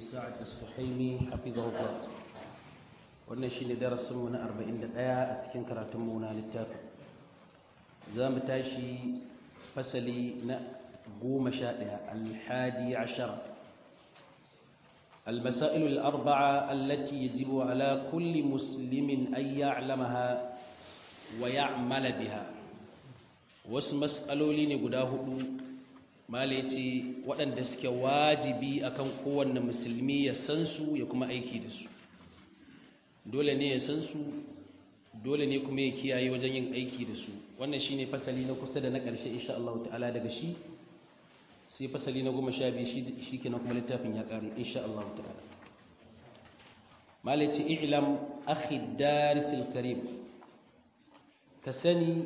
sa'ad as-suhaimi hafizahullah wannan shine darasin mu na 41 a cikin karatun mu na littafin zamu tashi fasali na 11 al-hadi 'ashar المسائل الأربعة التي يجب على كل مسلم أن يعلمها ويعمل بها wasu matsaloli ne guda hudu ce waɗanda suke wajibi akan kowanne musulmi ya san su ya kuma aiki da su dole ne ya san su dole ne kuma ya kiyaye wajen yin aiki da su wannan shine fasali na kusa da na ƙarshe insha Allah ta'ala daga shi sai fasali na goma sha biyu shi kenan kuma littafin ya ƙare insha Allah ta'ala malaci i'lam akhi darisil karim ka sani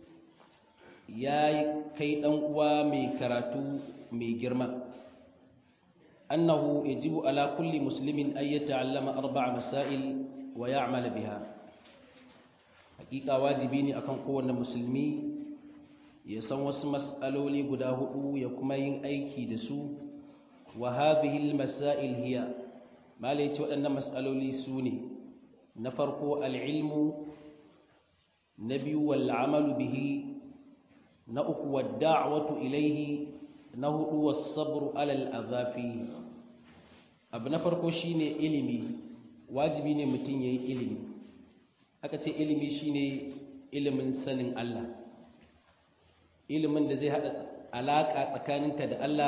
ya kai ɗan uwa mai karatu mai girma annahu yajibu ala kulli muslimin an yata'allama arba'a masail wa ya'mala biha hakika wajibi ne akan kowanne musulmi ya san wasu mas'aloli guda hudu ya kuma yin aiki da su wa hadhihi al-masail hiya malai ce waɗannan mas'aloli su ne na farko al-ilmu na biyu wal amalu bihi na uku wadda'watu ilaihi na hudu was-sabru 'ala al-adhafi abu na farko shine ilimi wajibi ne mutum yayi ilimi aka ce ilimi shine ilimin sanin Allah ilimin da zai hada alaka tsakaninka da Allah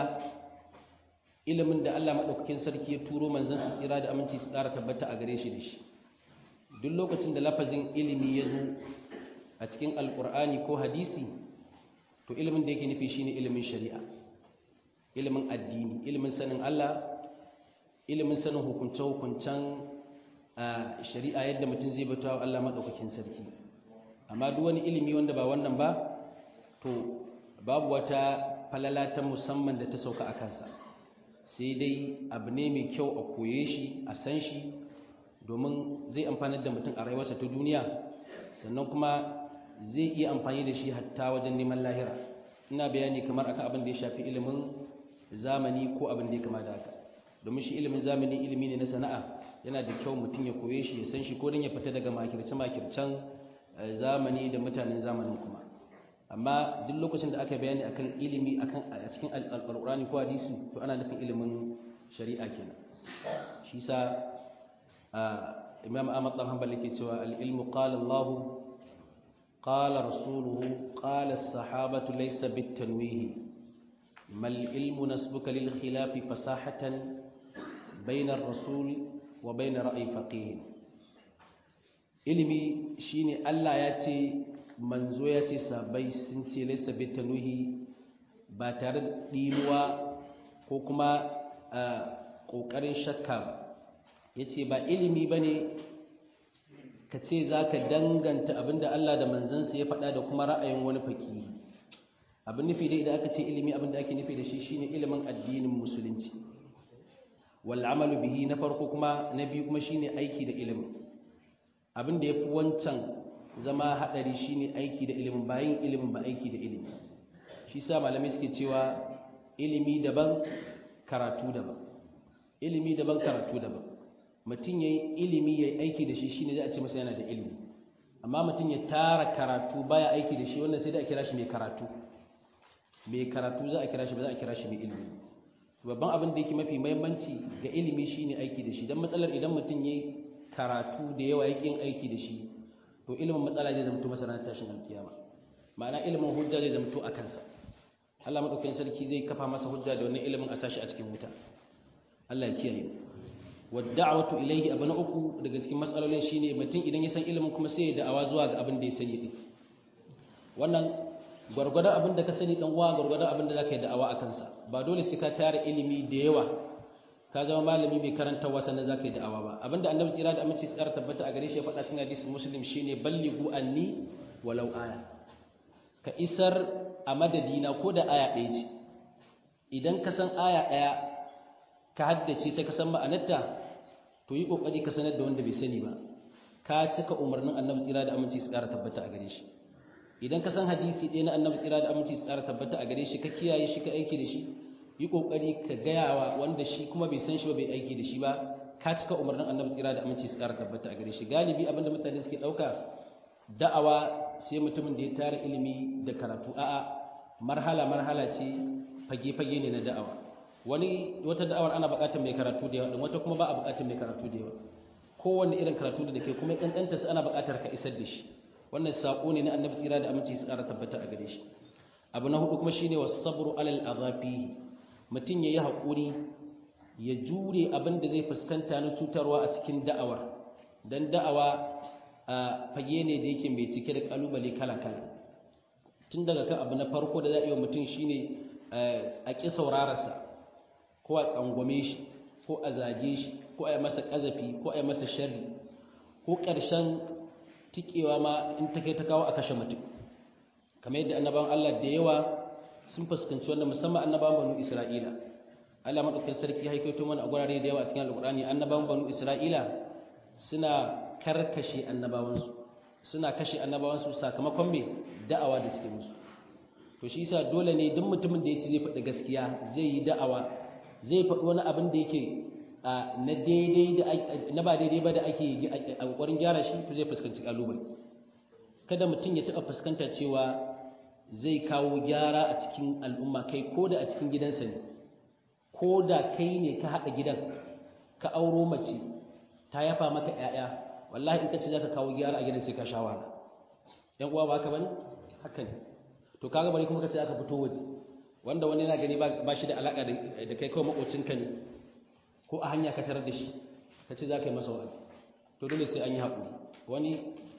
ilimin da Allah madaukakin sarki ya turo manzon sa tsira da aminci su tsara tabbata a gare shi da shi duk lokacin da lafazin ilimi ya zo a cikin alkur'ani ko hadisi to ilimin da yake nufi shine ilimin shari'a ilimin addini ilimin sanin Allah ilimin sanin hukunce-hukuncen shari'a yadda mutum zai bata wa Allah maɗaukakin sarki amma duk wani ilimi wanda ba wannan ba to babu wata falala ta musamman da ta sauka a kansa sai dai abu ne mai kyau a koye shi a san shi domin zai amfanar da mutum a rayuwarsa ta duniya sannan kuma zai iya amfani da shi hatta wajen neman lahira ina bayani kamar akan abin da ya shafi ilimin zamani ko abin da ya kama da haka domin shi ilimin zamani ilimi ne na sana'a yana da kyau mutum ya koye shi ya san shi ko don ya fita daga makirce-makircen zamani da mutanen zamanin kuma amma duk lokacin da aka bayani akan ilimi akan a cikin alƙur'ani ko hadisi to ana nufin ilimin shari'a kenan shi sa imam ahmad dan hanbal yake cewa al-ilmu qala Allah قال رسوله قال الصحابة ليس بالتنويه ما العلم نسبك للخلاف فصاحة بين الرسول وبين رأي فقيه ilimi shine Allah ya ce manzo ya ce sabai sun ce laysa bitanwihi ba tare da dinuwa ko kuma kokarin shakka ba yace ba ilimi bane ka ce za ka danganta abinda Allah da manzansa ya faɗa da kuma ra'ayin wani faki abin nufi dai idan aka ce ilimi abinda ake nufi da shi shine ilimin addinin musulunci wal amalu bihi na farko kuma na biyu kuma shine aiki da ilimin abin da yafi wancan zama hadari shine aiki da ilimin bayin ilimin ba aiki da ilimi shi sa malamai suke cewa ilimi daban karatu daban ilimi daban karatu daban mutum ya yi ilimi ya yi aiki da shi shi ne za a ce masa yana da ilimi amma mutum ya tara karatu baya aiki da shi wannan sai da a kira shi mai karatu mai karatu za a kira shi ba za a kira shi mai ilimi babban abin da yake mafi mahimmanci ga ilimi shi ne aiki da shi don matsalar idan mutum ya yi karatu da yawa ya ƙin aiki da shi to ilimin matsala zai zamto masa ranar tashin alkiyama ma'ana ilimin hujja zai zamto a kansa Allah maɗaukakin sarki zai kafa masa hujja da wannan ilimin a sashi a cikin wuta Allah ya kiyaye mu wadda'watu ilayhi abu na uku daga cikin matsalolin shine mutum idan ya san ilimin kuma sai ya da'awa zuwa ga abin da ya sani din wannan gwargwadon abin da ka sani dan uwa gwargwadon abin da zaka yi da'awa akan sa ba dole sai ka tara ilimi da yawa ka zama malami mai karantawa sannan zaka yi da'awa ba abinda annabi tsira da aminci tsara tabbata a gare shi ya faɗa cikin hadisin muslim shine ballighu anni walau aya ka isar a madadina ko da aya ɗaya ce idan ka san aya ɗaya ka haddace ta kasan ma'anarta to yi kokari ka sanar da wanda bai sani ba ka cika umarnin annabi tsira da aminci su ƙara tabbata a gare shi idan ka san hadisi ɗaya na annabi tsira da aminci su ƙara tabbata a gare shi ka kiyaye shi ka aiki da shi yi kokari ka gayawa wanda shi kuma bai san shi ba bai aiki da shi ba ka cika umarnin annabi tsira da aminci su kara tabbata a gare shi galibi abinda mutane suke dauka da'awa sai mutumin da ya tara ilimi da karatu a'a marhala marhala ce fage fage ne na da'awa wani wata da'awar ana buƙatar mai karatu da yawa wata kuma ba a buƙatar mai karatu da yawa kowanne irin karatu da ke kuma kankanta su ana buƙatar ka isar da shi wannan sako ne na annabi tsira da aminci su kara tabbata a gare shi abu na hudu kuma shine wasabru alal azafi mutum yayi hakuri ya jure abin da zai fuskanta na cutarwa a cikin da'awar dan da'awa a fage ne da yake mai cike da kalubale kala kala tun daga kan abu na farko da za a yi wa mutum shine a ƙi saurararsa ko a tsangwame shi ko a zage shi ko a yi masa ƙazafi ko a yi masa sharri ko ƙarshen tikewa ma in ta kai ta kawo a kashe mutum kamar yadda annabawan Allah da yawa sun fuskanci wannan musamman annabawan banu Isra'ila Allah madaukakin sarki haikaito mana a gurare da yawa a cikin Alƙur'ani annabawan banu Isra'ila suna karkashe annabawansu suna kashe annabawansu sakamakon me da'awa da suke musu to shi yasa dole ne duk mutumin da yace zai faɗi gaskiya zai yi da'awa zai faɗi wani abin da yake na daidai da na ba daidai ba da ake a ƙoƙarin gyara shi to zai fuskanci kalubale kada mutum ya taɓa fuskanta cewa zai kawo gyara a cikin al'umma kai ko da a cikin gidansa ne ko da kai ne ka haɗa gidan ka auro mace ta yafa maka ‘ya'ya wallahi in ka ce za ka kawo gyara a gidan sai ka sha wahala ‘yan uwa ba ka bane haka ne to kaga bari kuma ka ce aka fito waje wanda wani yana gani ba shi da alaƙa da kai kawai maƙocinka ne ko a hanya ka tarar da shi ka ce za ka yi masa wa'azi to dole sai an yi haƙuri wani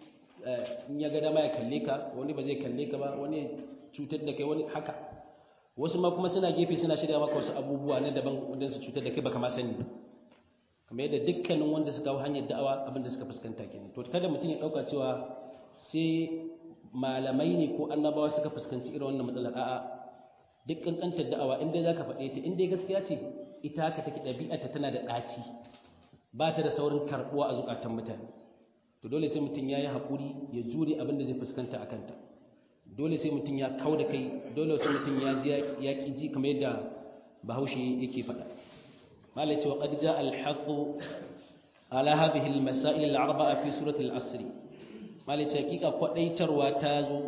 in ya ga dama ya kalle ka wani ba zai kalle ka ba wani cutar da kai wani haka wasu ma kuma suna gefe suna shirya maka wasu abubuwa na daban wanda su cutar da kai baka ma sani kamar yadda dukkanin wanda suka hau hanyar da'awa abin da suka fuskanta kenan to kada mutum ya dauka cewa sai malamai ne ko annabawa suka fuskanci irin wannan matsalar a'a duk kankantar da'awa in dai zaka faɗe ta in dai gaskiya ce ita haka take ɗabi'arta tana da ɗaci ba ta da saurin karɓuwa a zukatan mutane to dole sai mutum ya yi haƙuri ya jure abin da zai fuskanta a kanta dole sai mutum ya kau da kai dole sai mutum ya ji ya ƙi ji kamar yadda bahaushe yake faɗa malai cewa qad jaa al-haqqu ala hadhihi al-masail al-arba'a fi surati al-asr malai cewa hakika kwadaitarwa ta zo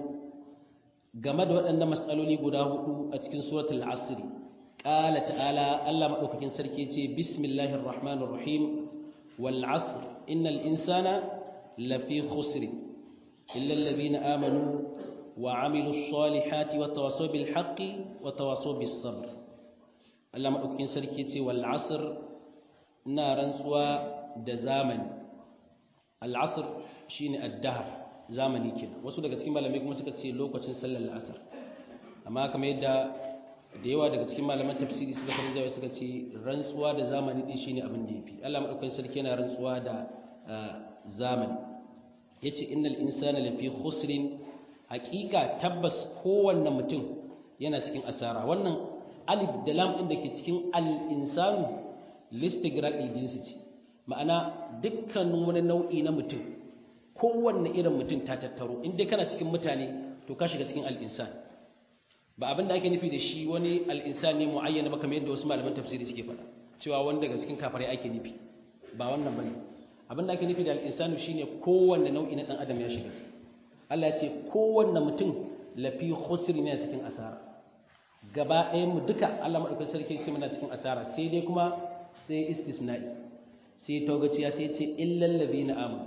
game da waɗannan mas'aloli guda hudu a cikin surati al-asr qala ta'ala Allah madaukakin sarki yace bismillahir rahmanir rahim wal 'asr innal insana لفي خسر إلا الذين آمنوا وعملوا الصالحات وتواصوا بالحق وتواصوا بالصبر الله مدوكين سركيتي والعصر نارا سوا دزامن العصر شيني الدهر zamani kenan wasu daga cikin malamai kuma suka ce lokacin sallar asar amma kamar yadda da yawa daga cikin malaman tafsiri suka fara jawo suka ce rantsuwa da zamani din shine abin da yafi Allah madaukakin sarki yana rantsuwa da zamani yace innal insana lafi khusrin haqiqa tabbas kowanne mutum yana cikin asara wannan alif da lam din dake cikin al insanu listigraqil jinsi ce ma'ana dukkanin wani nau'i na mutum kowanne irin mutum ta tattaro in dai kana cikin mutane to ka shiga cikin al insan ba abin da ake nufi da shi wani al insan ne muayyana ba kamar yadda wasu malaman tafsiri suke faɗa cewa wanda daga cikin kafirai ake nufi ba wannan bane abin da ake nufi da al'insanu shi ne kowanne nau'i na ɗan adam ya shiga Allah ya ce kowanne mutum lafi khusri ne cikin asara gaba ɗayan mu duka Allah maɗaukar sarki sai muna cikin asara sai dai kuma sai istisna'i sai taugaciya sai ce illal ladina amanu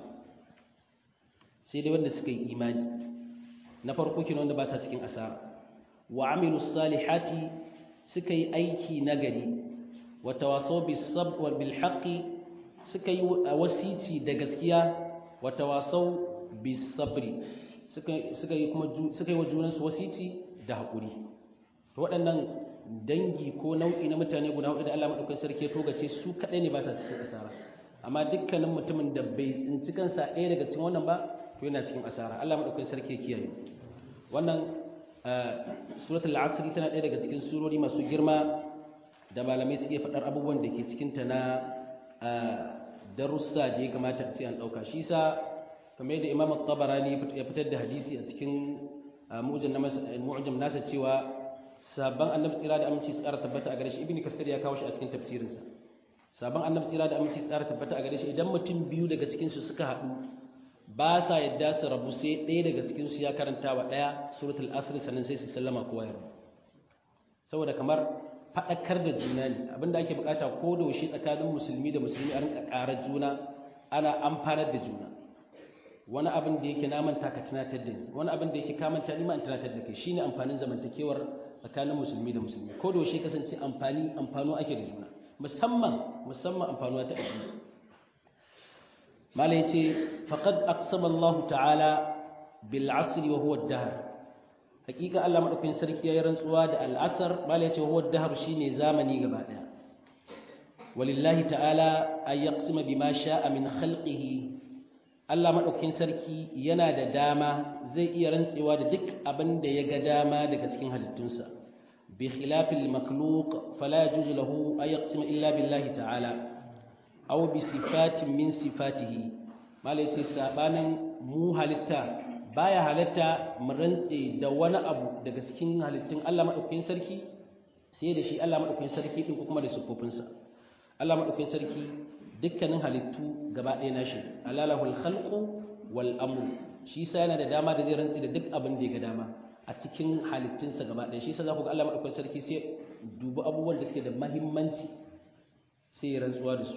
sai dai wanda suka yi imani na farko kenan wanda ba sa cikin asara wa amilu salihati suka yi aiki nagari wa tawasaw bis sabr wal bil haqqi suka yi wasici da gaskiya wa tawasaw bis sabri suka suka yi kuma suka yi wa junansu wasici da hakuri to waɗannan dangi ko nau'i na mutane guda hudu da Allah madaukakin sarki ya togace su kadai ne ba sa cikin asara amma dukkanin mutumin da bai tsinci kansa ɗaya daga cikin wannan ba to yana cikin asara Allah madaukakin sarki ya kiyaye wannan suratul asr tana ɗaya daga cikin surori masu girma da malamai suke faɗar abubuwan da ke cikin ta na darussa da ya kamata a ce an ɗauka shi sa kamar yadda imam tabarani ya fitar da hadisi a cikin mu'jam nasa cewa sabon annabi tsira da aminci tsara tabbata a gare shi ibn kasir ya kawo shi a cikin tafsirinsa sabon annabi tsira da aminci tsara tabbata a gare shi idan mutum biyu daga cikin su suka haɗu ba sa yadda su rabu sai ɗaya daga cikin su ya karanta wa ɗaya suratul asr sannan sai su sallama kowa ya rabu saboda kamar faɗakar da juna ne abinda ake bukata ko da yaushe tsakanin musulmi da musulmi a rinka ƙarar juna ana amfanar da juna wani abin da yake namanta ka tunatar da ni wani abin da yake kamanta ni ma in tunatar da kai shine amfanin zamantakewar tsakanin musulmi da musulmi ko da yaushe kasance amfani amfano ake da juna musamman musamman amfanuwa ta addini mala yace faqad aqsama Allah ta'ala bil asri wa huwa ad-dahr hakika Allah madaukakin sarki yayin rantsuwa da al-asr mala yace huwa ad-dahr shine zamani gaba daya walillahi ta'ala ay yaqsima bima sha'a min khalqihi Allah madaukakin sarki yana da dama zai iya rantsewa da duk abin da ya ga dama daga cikin halittunsa bi khilafil makhluq fala yajuzu lahu ay yaqsima illa billahi ta'ala aw bi sifatin min sifatihi malai ce sabanin mu halitta baya halitta mu rantse da wani abu daga cikin halittun Allah madaukakin sarki sai da shi Allah madaukakin sarki din ko kuma da sifofinsa Allah madaukakin sarki dukkanin halittu gaba ɗaya nashi alalahul khalqu wal amru shi sa yana da dama da zai rantse da duk abin da ya ga dama a cikin halittunsa gaba ɗaya shi sa za ku ga Allah madaukakin sarki sai dubi abubuwan da suke da muhimmanci sai ya rantsuwa da su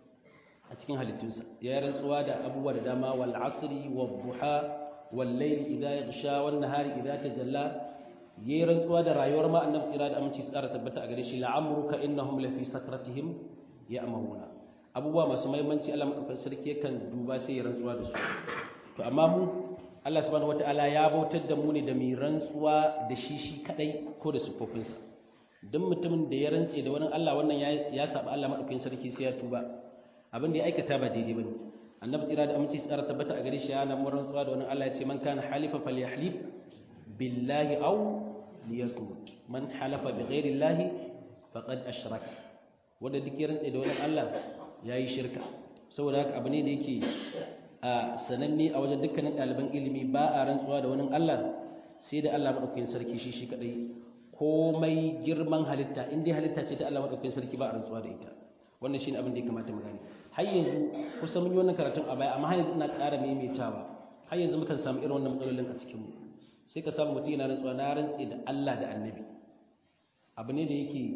a cikin halittunsa ya yi rantsuwa da abubuwa da dama wal asri wal duha wal layli idha yaghsha wan nahari idha tajalla yayi rantsuwa da rayuwar ma annabi tsira da aminci tsara tabbata a gare shi la'amruka innahum lafi sakratihim ya'mahuna abubuwa masu muhimmanci Allah madaukakin sarki yakan duba sai ya rantsuwa da su to amma mu Allah subhanahu wataala ya bautar da mu ne da mai rantsuwa da shi shi kadai ko da sufofinsa duk mutumin da ya rantse da wani Allah wannan ya saba Allah madaukakin sarki sai ya tuba abin da ya aikata ba daidai bane annabi tsira da aminci tsara tabbata a gare shi yana mun rantsuwa da wani Allah ya ce man kana halifa falyahlif billahi aw liyasmut man halafa bighairi llahi faqad ashraka wanda duk ya rantse da wani Allah yayi shirka saboda haka abu ne da yake a sananne a wajen dukkanin ɗaliban ilimi ba a rantsuwa da wani Allah sai da Allah madaukakin sarki shi shi kadai komai girman halitta in dai halitta ce ta Allah madaukakin sarki ba a rantsuwa da ita wannan shine abin da ya kamata mu gane har yanzu kusan mun yi wannan karatun a baya amma har yanzu ina ƙara maimaitawa har yanzu mukan samu irin wannan matsalolin a cikin mu sai ka samu mutum yana rantsuwa na rantse da Allah da Annabi abu ne da yake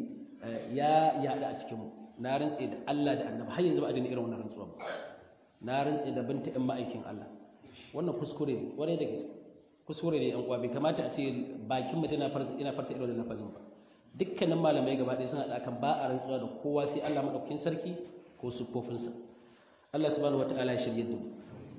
ya yada a cikin mu na rantse da Allah da Annabi har yanzu ba a daina irin wannan rantsuwa ba na rantse da binta in ma'aikin Allah wannan kuskure ne kwarai da gaske kuskure ne yan uwa bai kamata a ce bakin mutum yana farta ina farta irin wannan lafazin ba dukkanin malamai gaba ɗaya sun haɗa kan ba a rantsuwa da kowa sai Allah maɗaukakin sarki ko siffofinsa Allah subhanahu wataala ya shirye da mu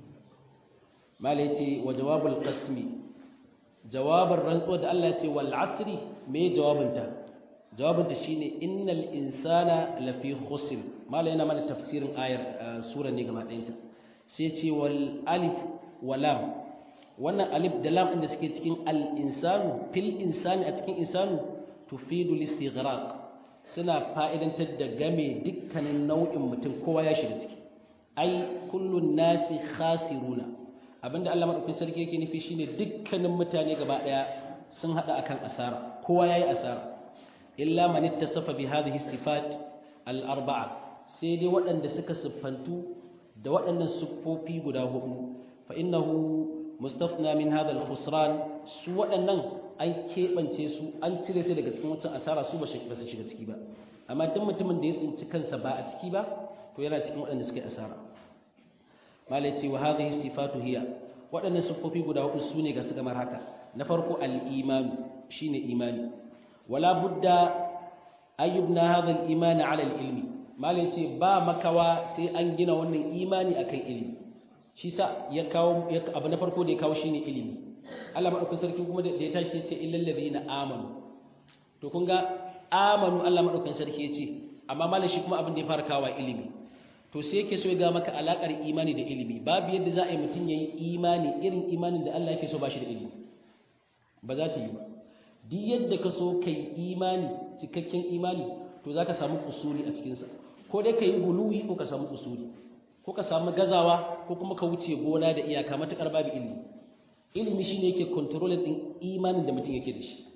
malai ce wa jawabul qasmi jawabin rantsuwa da Allah ya ce wal asri me jawabinta jawabinta shine innal insana lafi khusr malai yana mana tafsirin ayar sura ne gaba ɗayanta sai ce wal alif wa lam wannan alif da lam ɗin da suke cikin al insanu fil insani a cikin insanu tufidu listighraq suna fa'idantar da game dukkanin nau'in mutum kowa ya shiga ciki ai kullun nasi khasiruna abinda Allah madaukakin sarki yake nufi shine dukkanin mutane gaba daya sun hada akan asara kowa yayi asara illa man ittasafa bi hadhihi sifat al arba'a sai dai waɗanda suka siffantu da waɗannan siffofi guda hudu fa innahu mustafna min hadha al khusran su waɗannan an keɓance su an cire su daga cikin wancan asara su ba su shiga ciki ba amma duk mutumin da ya tsinci kansa ba a ciki ba to yana cikin waɗanda suka yi asara malai ce wa hadhihi sifatu hiya waɗannan siffofi guda hudu su ne ga su kamar haka na farko al-iman shine imani wala budda ayyubna hadha al-iman ala al-ilmi malai ce ba makawa sai an gina wannan imani akan ilimi shi sa ya kawo abu na farko da ya kawo shine ilimi Allah madaukakin sarki kuma da ya tashi ya ce illal ladina amanu to kun ga amanu Allah madaukakin sarki ya ce amma malam shi kuma abin da ya fara kawo ilimi to sai yake so ya ga maka alakar imani da ilimi babu yadda za a yi mutum yayi imani irin imanin da Allah yake so ba shi da ilimi ba za ta yi ba duk yadda ka so kai imani cikakken imani to za ka samu kusuri a cikinsa ko dai ka yi guluwi ko ka samu kusuri ko ka samu gazawa ko kuma ka wuce gona da iyaka matukar babu ilimi ilimi shine yake control din imanin da mutum yake da shi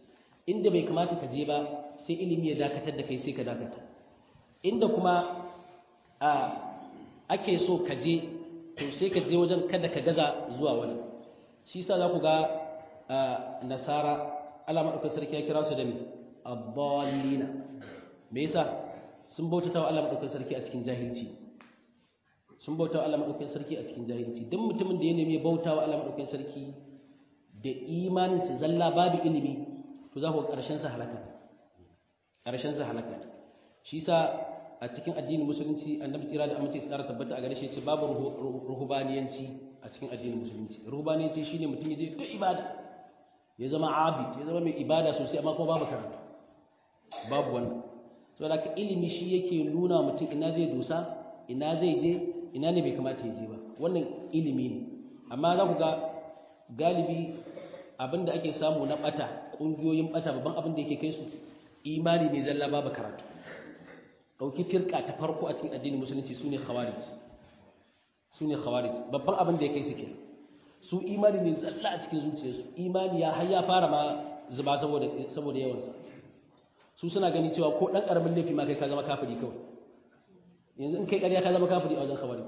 inda bai kamata ka je ba sai ilimi ya dakatar da kai sai ka dakata inda kuma a ake so ka je to sai ka je wajen kada ka gaza zuwa wajen shi yasa za ku ga nasara Allah madaukakin sarki ya kira su da me abbalina me yasa sun bautata wa Allah madaukakin sarki a cikin jahilci sun bauta wa Allah madaukakin sarki a cikin jahilci duk mutumin da ya nemi bauta wa Allah madaukakin sarki da imanin su zalla babu ilimi to za ku ga karshen sa halaka karshen sa halaka shi yasa a cikin addinin musulunci annabi tsira da amince tsara tabbata a gare shi ce babu ruhubaniyanci a cikin addinin musulunci ruhubaniyanci shine mutum ya je ta ibada ya zama abid ya zama mai ibada sosai amma kuma babu karatu babu wannan saboda ka ilimi shi yake nuna mutum ina zai dosa ina zai je ina ne bai kamata ya je ba wannan ilimi ne amma za ku ga galibi abin da ake samu na bata ƙungiyoyin bata babban abin da yake kai su imani ne zalla babu karatu ɗauki firka ta farko a cikin addinin musulunci su ne khawarij su ne khawarij babban abin da ya kai su ke su imani ne zalla a cikin zuciyarsu imani ya har ya fara ma zuba saboda saboda yawansa su suna gani cewa ko ɗan ƙaramin laifi ma kai ka zama kafiri kawai yanzu in kai ƙarya ka zama kafiri a wajen khawarij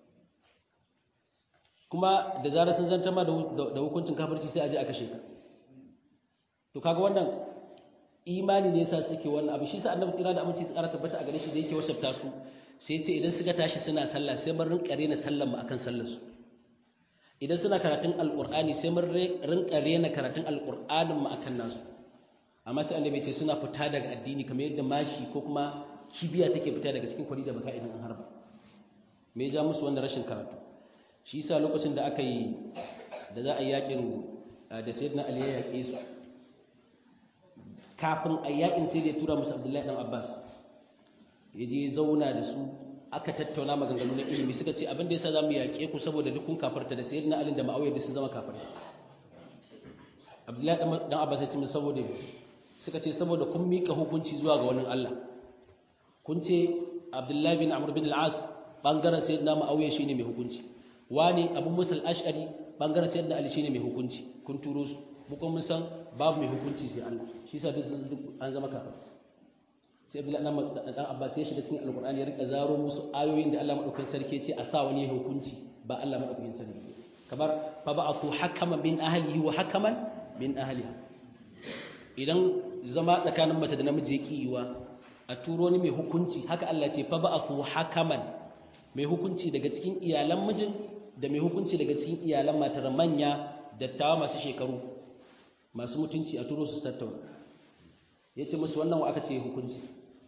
kuma da zarar sun zantar ma da hukuncin kafirci sai a je a kashe ka to kaga wannan imani ne yasa suke wannan abu shi sa annabi tsira da aminci tsara tabbata a gare shi da yake wasafta su sai ya ce idan suka tashi suna sallah sai mun rinka rena sallan mu akan sallar su idan suna karatun alqur'ani sai mun rinka rena karatun alqur'anin mu akan nasu amma sai annabi ce suna fita daga addini kamar yadda mashi ko kuma kibiya take fita daga cikin kwari da baka idan an harba me ya ja musu wannan rashin karatu shi yasa lokacin da aka yi da za a yi yakin da sayyidina ali ya yake su kafin a yakin sai da ya tura musu abdullahi dan abbas ya je zauna da su aka tattauna maganganu na ilimi suka ce abin da yasa zamu yaƙe ku saboda duk kun kafarta da sayyidina ali da ma'awiya da sun zama kafirai abdullahi dan abbas ya ce musu saboda suka ce saboda kun mika hukunci zuwa ga wani Allah kun ce abdullahi bin amr bin al-as bangaren sayyidina ma'awiya shine mai hukunci wani abu musa al-ash'ari bangaren sayyidina ali shine mai hukunci kun turo su mu kuma mun san babu mai hukunci sai Allah shi yasa duk an zama kafir sai Abdullahi dan dan Abbas ya shiga cikin Alqur'ani ya rika zaro musu ayoyin da Allah madaukakin sarki ya ce a sa wani hukunci ba Allah madaukakin sarki kamar fa ba'athu hakaman bin ahlihi wa hakaman min ahliha idan zama tsakanin mace da namiji ya kiyiwa a turo ni mai hukunci haka Allah ce fa ba'athu hakaman mai hukunci daga cikin iyalan mijin da mai hukunci daga cikin iyalan matar manya dattawa masu shekaru masu mutunci a turo su tattauna ya ce musu wannan wa aka ce hukunci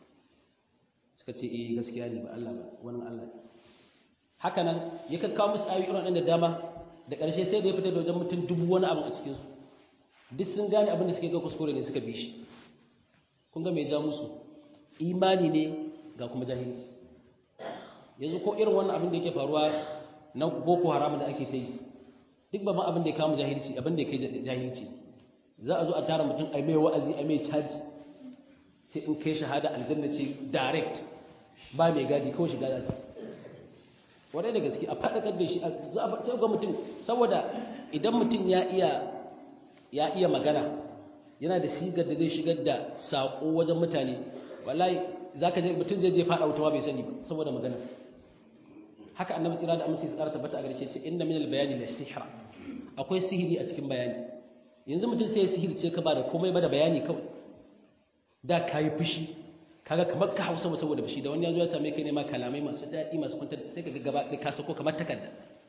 suka ce eh gaskiya ne ba Allah ba wannan Allah ne haka nan ya kakkawo musu ayoyi irin da dama da ƙarshe sai da ya fita da wajen mutum dubu wani abu a cikinsu duk sun gane abin da suke ga kuskure ne suka bi shi kun ga mai ja musu imani ne ga kuma jahilci yanzu ko irin wannan abin da yake faruwa na boko haram da ake ta yi duk babban abin da ya kama jahilci abin da ya kai jahilci za a zo a tara mutum a mai wa'azi a mai caji sai in kai shahada aljanna ce direct ba mai gadi kawai shiga zata wadai da gaske a faɗakar da shi za a sai ga mutum saboda idan mutum ya iya ya iya magana yana da sigar da zai shigar da saƙo wajen mutane wallahi zaka je mutum zai je faɗa wuta bai sani ba saboda magana haka annabi tsira da aminci su ƙara tabbata a gare ce inna minal bayani la sihra akwai sihiri a cikin bayani yanzu mutum sai ya sihirce ka ba da komai ba da bayani kawai da ka yi fushi kaga kamar ka hausa saboda fushi da wani ya zo ya same ka ne ma kalamai masu daɗi masu kwantar sai ka gaba da ka sako kamar takarda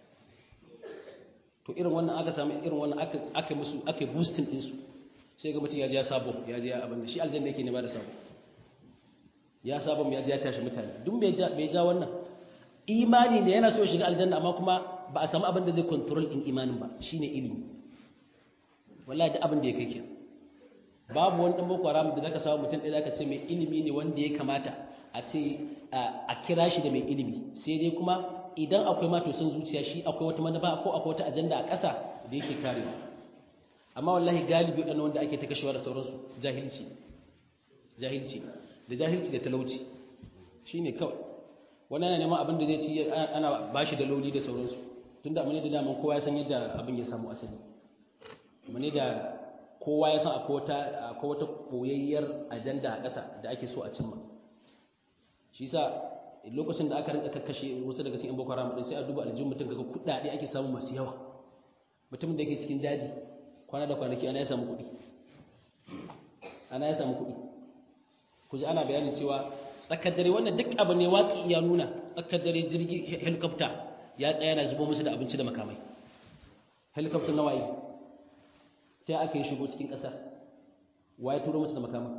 to irin wannan aka samu irin wannan aka aka musu aka boosting din su sai ga mutum ya ji ya sabo ya ji ya abin da shi aljanna yake ne ba da sabo ya sabo ya ji ya tashi mutane duk bai ja bai ja wannan imani ne yana so ya shiga aljanna amma kuma ba a samu abin da zai control din imanin ba shine ilimi wallahi da abin da ya kai ke babu wani dan boko haram da zaka samu mutum ɗaya zaka ce mai ilimi ne wanda ya kamata a ce a kira shi da mai ilimi sai dai kuma idan akwai ma to sun zuciya shi akwai wata manufa ko akwai wata ajanda a ƙasa da yake kare amma wallahi galibi waɗannan wanda ake ta kashewa da sauransu jahilci jahilci da jahilci da talauci shine kawai wani yana neman abin da zai ci ana bashi da lauli da sauransu tunda amma ne da daman kowa ya san yadda abin ya samu asali amma ne da kowa ya san akwai wata akwai wata koyayyar ajanda a ƙasa da ake so a cimma shi yasa lokacin da aka rinka kakkashe wasu daga cikin boko haram din sai a duba aljihun mutum kaga kuɗaɗe ake samu masu yawa mutumin da yake cikin daji kwana da kwanaki ana ya samu kuɗi ana ya samu kuɗi ku ji ana bayanin cewa tsakar dare wannan duk abu ne watsi ya nuna tsakar dare jirgi helicopter ya tsaya na zubo musu da abinci da makamai helicopter na waye sai aka yi shigo cikin ƙasa waye turo musu da makamai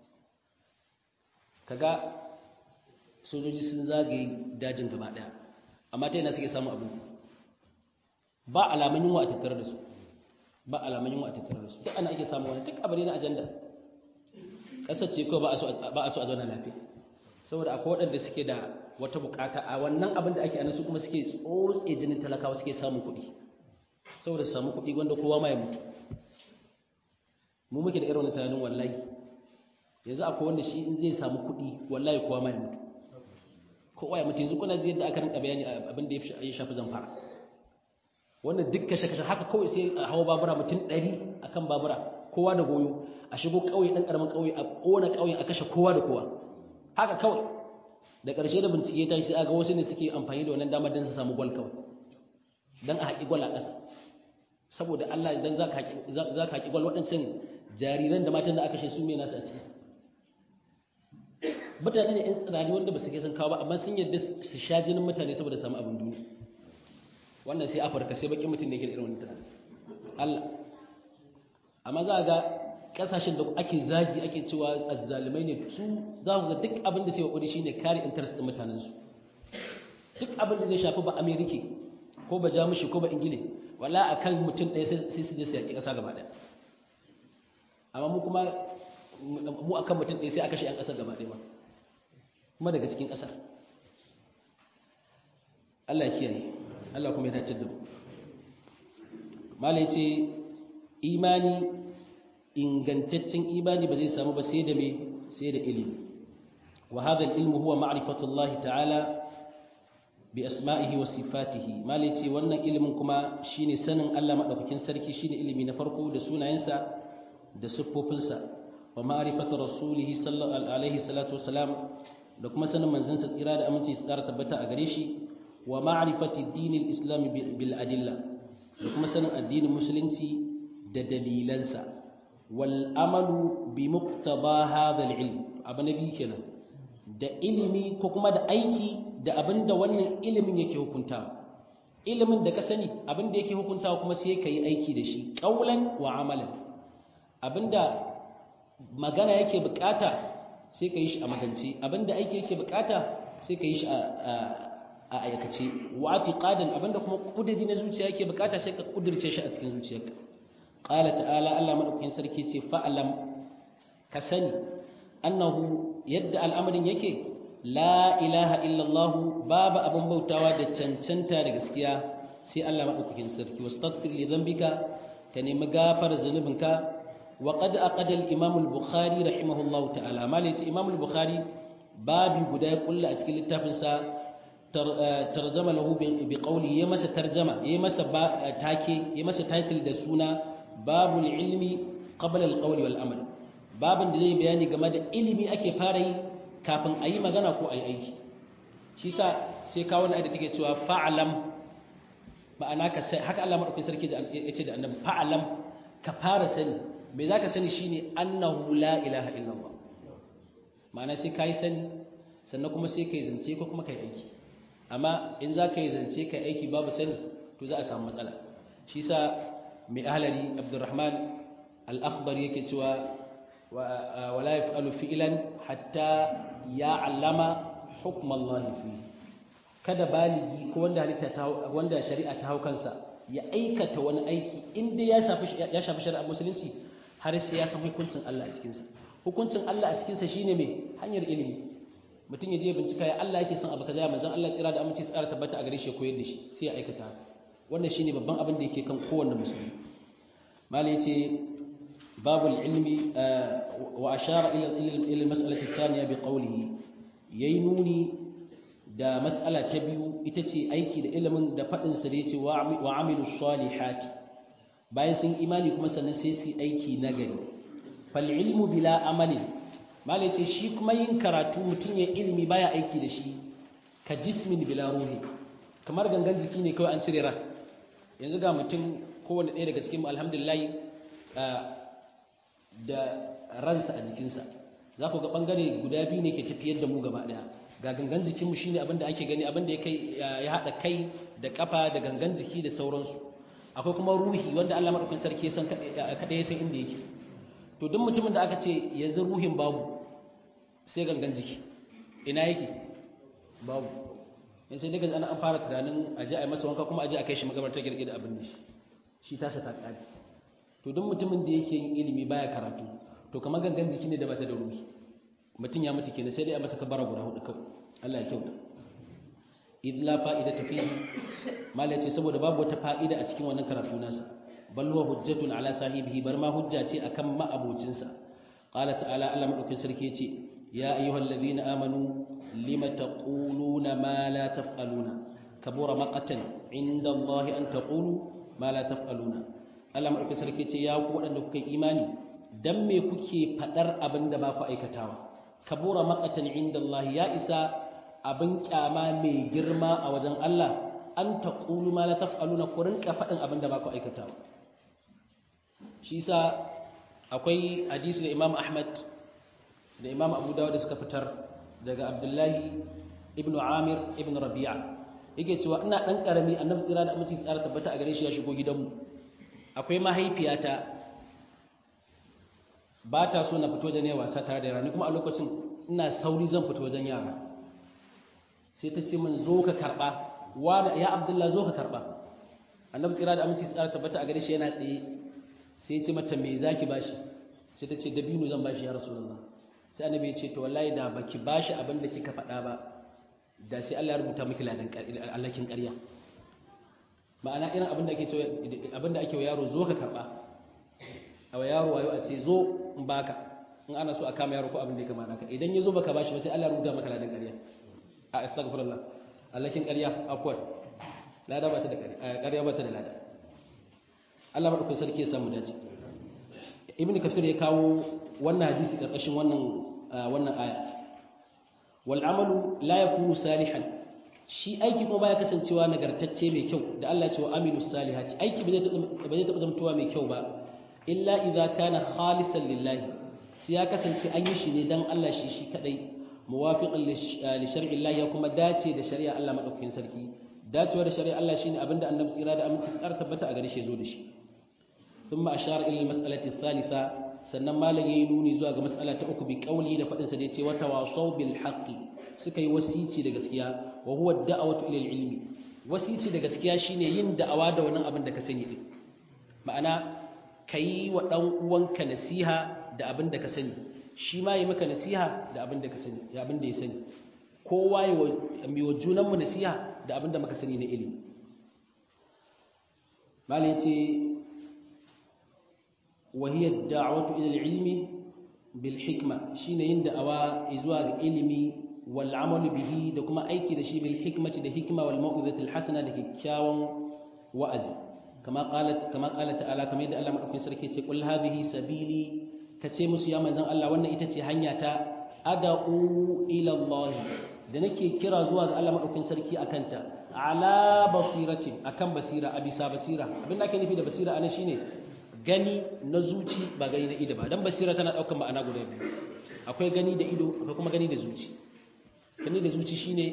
kaga sojoji sun zagaye dajin gaba ɗaya amma ta yana suke samun abinci ba alamun yunwa a tattare da su ba alamun yunwa a tattare da su duk ana ake samun wani duk abu ne na ajanda ƙasar ce kawai ba a so a zauna lafiya saboda akwai waɗanda suke da wata bukata a wannan abin da ake anan su kuma suke tsotse jinin talakawa suke samun kuɗi saboda su samu kuɗi wanda kowa ma ya mutu mu muke da irin wani tunanin wallahi yanzu akwai wanda shi in zai samu kuɗi wallahi kowa ma ya mutu kowa ya mutu yanzu kuna ji yadda aka rinka bayani abin da ya shafi zamfara wannan duk kashe kashe haka kawai sai a hawa babura mutum ɗari akan babura kowa da goyo a shigo ƙauye ɗan ƙaramin ƙauye a ƙona ƙauyen a kashe kowa da kowa haka kawai da ƙarshe da bincike ta sai aga wasu ne suke amfani da wannan damar don su samu gwal kawai don a haƙi gwal a ƙasa saboda Allah idan za ka haƙi gwal waɗancan jariran da matan da aka shi su ne nasu a ciki mutane ne 'yan tsirari wanda ba su kai sun kawo ba amma sun yadda su sha jinin mutane saboda samu abin duniya wannan sai afirka sai baƙin mutum da yake da irin wani tunani Allah amma za a ga kasashen da ake zagi ake cewa azzalumai ne su za ku ga duk abin da sai kokari shine kare interest din mutanen su duk abin da zai shafi ba amerike ko ba jamushi ko ba ingile wala akan mutum ɗaya sai su je su yaki ƙasa gaba ɗaya amma mu kuma mu akan mutum ɗaya sai aka shi 'yan ƙasar gaba ɗaya ba kuma daga cikin ƙasar Allah ya kiyaye Allah kuma ya dace da mu malai ce imani ingantaccen imani ba zai samu ba sai da me sai da ilimi wa hadha al-ilmu huwa ma'rifatu Allah ta'ala bi asma'ihi wa sifatihi malai ce wannan ilimin kuma shine sanin Allah madaukakin sarki shine ilimi na farko da sunayensa da siffofinsa wa ma'rifatu rasulih sallallahu alaihi salatu wasalam da kuma sanin manzansa tsira da aminci su ƙara tabbata a gare shi wa ma'rifati dinil islam bil adilla da kuma sanin addinin musulunci da dalilansa wal amalu bi muqtaba hadha al ilm abu nabi kenan da ilimi ko kuma da aiki da abinda wannan ilimin yake hukuntawa ilimin da ka sani abinda yake hukuntawa kuma sai ka yi aiki da shi qaulan wa amalan abinda magana yake bukata sai ka yi shi a magance abinda aiki yake bukata sai ka yi shi a a aikace wa atiqadan abinda kuma kudiri na zuciya yake bukata sai ka kudirce shi a cikin zuciyarka qala ta'ala Allah madaukakin sarki ce fa'lam ka sani annahu yadda al'amarin yake la ilaha illallah babu abin bautawa da cancanta da gaskiya sai Allah madaukakin sarki wastaghfir li dhanbika ka nemi gafar zunubinka wa qad aqada al-imam al-bukhari rahimahullahu ta'ala malaci imam al-bukhari babi guda ya kulla a cikin littafinsa tarjama lahu bi qawli ya masa tarjama ya masa take ya masa title da suna babul ilmi qabla al-qawli wal amal babin da zai bayani game da ilimi ake fara yi kafin a yi magana ko a yi aiki shi sa sai kawo na da take cewa fa'alam ma'ana ka sai haka Allah madaukakin sarki ya ce da annabi fa'alam ka fara sani me zaka sani shine annahu la ilaha illallah ma'ana sai kai sani sannan kuma sai kai zance ko kuma kai aiki amma in za ka yi zance kai aiki babu sani to za a samu matsala shi sa mai ahlali abdurrahman al-akhbar yake cewa wala yaf'alu fi'lan hatta ya'lama hukm Allah fi kada baligi ko wanda halitta ta wanda shari'a ta haukansa ya aikata wani aiki inda ya shafi ya shafi shari'ar musulunci har sai ya san hukuncin Allah a cikin sa hukuncin Allah a cikin sa shine me hanyar ilimi mutum ya je bincika ya Allah yake son abu kaza manzon Allah tsira da aminci tsara tabbata a gare shi ya koyar da shi sai ya aikata wannan shine babban abin da yake kan kowanne musulmi malai yace babul ilmi wa ashara ila ila mas'alati thaniya bi qawlihi yayi nuni da mas'ala ta biyu ita ce aiki da ilimin da fadin sa da yace wa amilus salihati bayan sun imani kuma sannan sai su aiki nagari fal ilmu bila amalin malai ce shi kuma yin karatu mutum ya ilimi baya aiki da shi ka jismin bila ruhi kamar gangan jiki ne kawai an cire ran yanzu ga mutum kowane ɗaya daga cikin alhamdulillah da ransa a jikinsa za ku ga ɓangare guda biyu ne ke tafiyar da mu gaba ɗaya ga gangan jikinmu shine abin da ake gani abin da ya haɗa kai da ƙafa da gangan jiki da sauransu akwai kuma ruhi wanda Allah maɗaukin sarki ya san kaɗai ya san inda yake to duk mutumin da aka ce yanzu ruhin babu sai gangan jiki ina yake babu in sai daga ana an fara tunanin a je a yi masa wanka kuma a je a kai shi makabarta girgir da abin da shi shi tasa ta ƙari to duk mutumin da yake yin ilimi baya karatu to kamar gangan jiki ne da bata da ruhi mutum ya mutu kenan sai dai a masa kabara guda hudu kawai Allah ya kyauta idh la fa'idata fihi mala ce saboda babu wata fa'ida a cikin wannan karatu nasa bal huwa hujjatun ala sahibihi bar ma hujja ce akan ma'abocinsa qala ta'ala Allah madaukin sarki yace ya ayyuhallazina amanu lima taquluna ma la taf'aluna kabura maqatan inda Allah an taqulu ma la taf'aluna Allah madaukin sarki yace ya ku wadanda kuka imani dan me kuke fadar abin da ba ku aikatawa kabura maqatan inda Allah ya isa abin kyama mai girma a wajen Allah an taqulu ma la taf'aluna ku rinka fadin abin da ba ku aikatawa shi yasa akwai hadisi da Imam Ahmad da Imam Abu Dawud suka fitar daga Abdullahi ibn Amir ibn Rabi'a yake cewa ina dan karami annabi tsira da aminci tsara tabbata a gare shi ya shigo gidanmu akwai mahaifiyata ba ta so na fito da ne wasa tare da yara ni kuma a lokacin ina sauri zan fito wajen yara sai ta ce min zo ka karba wani ya Abdullah zo ka karba annabi tsira da aminci tsara tabbata a gare shi yana tsaye sai ya ce mata me zaki bashi sai ta ce dabino zan bashi ya rasulullah sai annabi ya ce to wallahi da baki bashi abin da kika faɗa ba da sai Allah ya rubuta miki ladan allakin ƙarya ma'ana irin abin da ake cewa abin da ake wa yaro zo ka karba a wa yaro wayo a ce zo in baka in ana so a kama yaro ko abin da ya kama naka idan ya zo baka bashi ba sai Allah ya rubuta maka ladan ƙarya a astaghfirullah allakin ƙarya akwai lada ba ta da ƙarya ba ta da lada Allah madaukakin sarki ya samu dace ibnu kafir ya kawo wannan hadisi karkashin wannan wannan aya wal amalu la yakunu salihan shi aiki kuma baya kasancewa nagartacce mai kyau da Allah ya ce wa amilus salihati aiki ba zai taɓa zamtowa mai kyau ba illa idza kana khalisan lillahi sai ya kasance an yi shi ne dan Allah shi shi kadai muwafiqan li shar'i Allah ya kuma dace da shari'a Allah madaukakin sarki dacewa da shari'a Allah shine abinda annabi tsira da aminci tsara tabbata a gare shi zo da shi ثم أشار إلى المسألة الثالثة sannan malam yayi nuni zuwa ga mas'ala ta uku bi kauli da fadin sa da yace wa tawasaw bil haqqi suka yi wasici da gaskiya wa huwa da'watu ila ilmi wasici da gaskiya shine yin da'awa da wannan abin da ka sani din ma'ana kai wa dan uwanka nasiha da abin da ka sani shi ma yi maka nasiha da abin da ka sani da abin da ya sani kowa yi wa junan mu nasiha da abin da muka sani na ilimi malam yace وهي الدعوة إلى العلم بالحكمة شين يند أوا إزواج علمي والعمل به دكما أيكي دشي بالحكمة ده حكمة والموعظة الحسنة ده كاون وأز كما قالت كما قالت تعالى كما يدعى الله مدوكين سركي تقول هذه سبيلي كتي musu ya manzon Allah wannan ita ce hanya ta ad'u ila Allah da nake kira zuwa ga Allah madaukakin sarki akanta ala basiratin akan basira a bisa basira abin da ake nufi da basira anan shine gani na zuci ba gani na ido ba dan basira tana daukan ma'ana guda biyu akwai gani da ido akwai kuma gani da zuci gani da zuci shine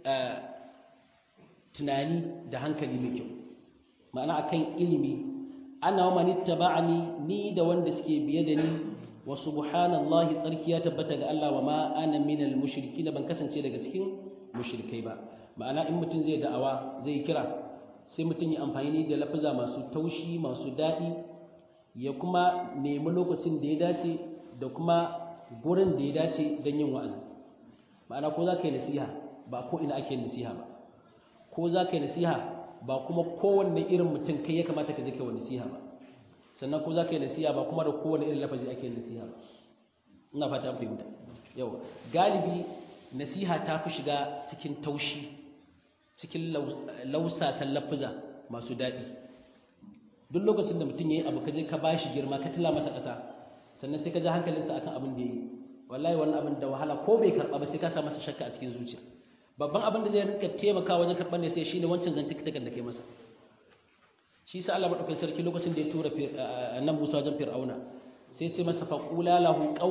tunani da hankali mai kyau ma'ana akan ilimi ana wa manittaba'ani ni da wanda suke biye da ni wa subhanallahi tsarki ya tabbata ga Allah wa ma ana minal mushrikin ban kasance daga cikin mushrikai ba ma'ana in mutum zai da'awa zai kira sai mutum ya amfani da lafaza masu taushi masu daɗi ya kuma nemi lokacin da ya dace da kuma gurin da ya dace don yin wa'azi ma'ana ko za ka yi nasiha ba ko ina ake nasiha ba ko za ka yi nasiha ba kuma kowanne irin mutum kai ya kamata ka je kai wa nasiha ba sannan ko za ka yi nasiha ba kuma da kowanne irin lafazi ake yin nasiha ba ina fata an fahimta yau galibi nasiha ta fi shiga cikin taushi cikin lausasan lafuza masu daɗi duk lokacin da mutum yayi abu ka je ka bashi girma ka tila masa ƙasa sannan sai ka ji hankalinsa akan abin da yayi wallahi wannan abin da wahala ko bai karba ba sai ka sa masa shakka a cikin zuciya babban abin da zai rinka taimaka wajen karɓar ne sai shine wancan zantukan da kai masa shi sa Allah madaukakin sarki lokacin da ya tura annabi Musa wajen Fir'auna sai ya ce masa faqula lahu